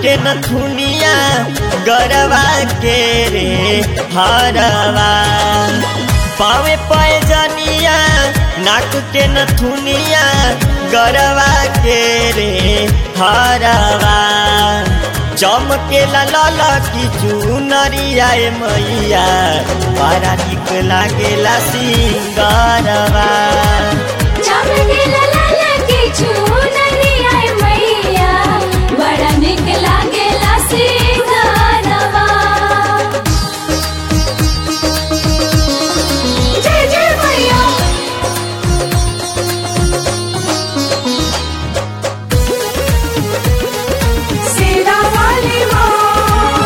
के नथुनिया गरवा के रे हरवा पावे पैजनिया नाक के नथुनिया गरवा के रे हरवा चमके लाल की चुनरिया ए मैया बड़ा निक लागेला सिंगरवा चमकेला लाल की चुनरिया ए मैया बड़ा निक लागेला सिंगारवा जय जय मैया सेरा वाली माँ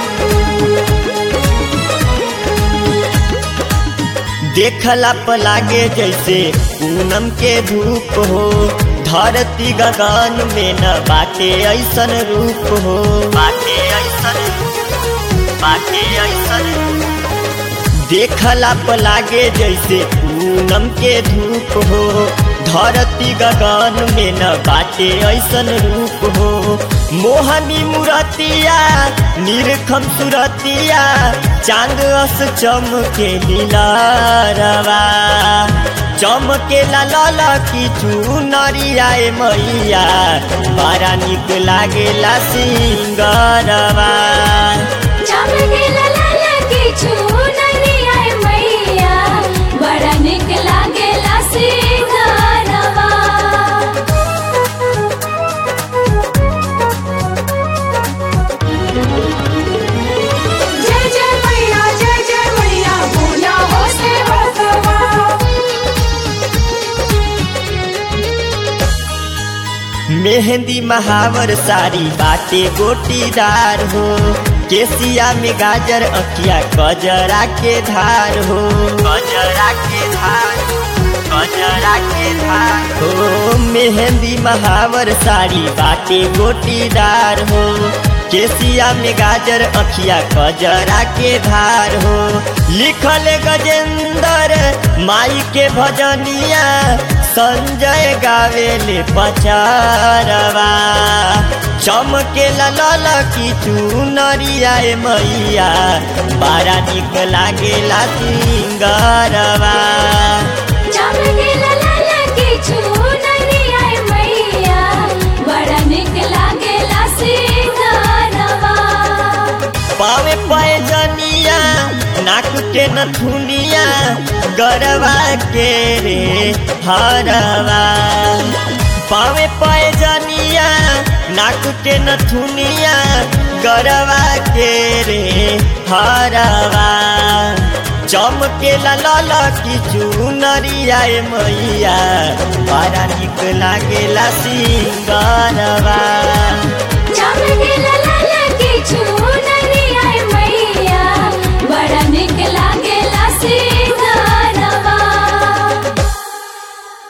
देखला प लागे जैसे पूनम के धूप हो धरती गगन में न बाटे ऐसन रूप हो बाटे ऐसन बाटे ऐसन देखला प लागे जैसे पूनम के धूप हो धरती गगन में न बाटे ऐसन रूप हो मोहनी मुरतिया निरखम सुरतिया चांद अस चमके लीलारवा चमके लाल की चुनरिया ए मैया बड़ा निक लागेला सिंगरवा चमकेला लाल की चुनरिया ए मैया बड़ा निक लागेला सिंगारवा जय जय मैया जय जय मैया बोला हो से हसवा मेहंदी महावर साड़ी बाटे गोटीदार हो केसिया में गाजर अकिया कजरा के धार हो कजरा के धार कजरा के धार हो मेहंदी महावर साड़ी बाटे गोटीदार हो केसिया में गाजर अखिया कजरा के धार हो लिखल गजेंद्र माई के भजनिया संजय गावेले पचारवा चमके लाल की चुनरिया ए मैया बड़ा निक लागेला सिंगरवा चमकेला लाल की चुनरिया ए मैया बड़ा निक लागेला सिंगारवा पावे पैजनिया नाक के नथुनिया गरवा के रे हरवा पावे पैजनिया नाक के नथुनिया गरवा के रे हरवा चमके लाल की चुनरिया ए मैया बड़ा निक लागेला सिंगरवा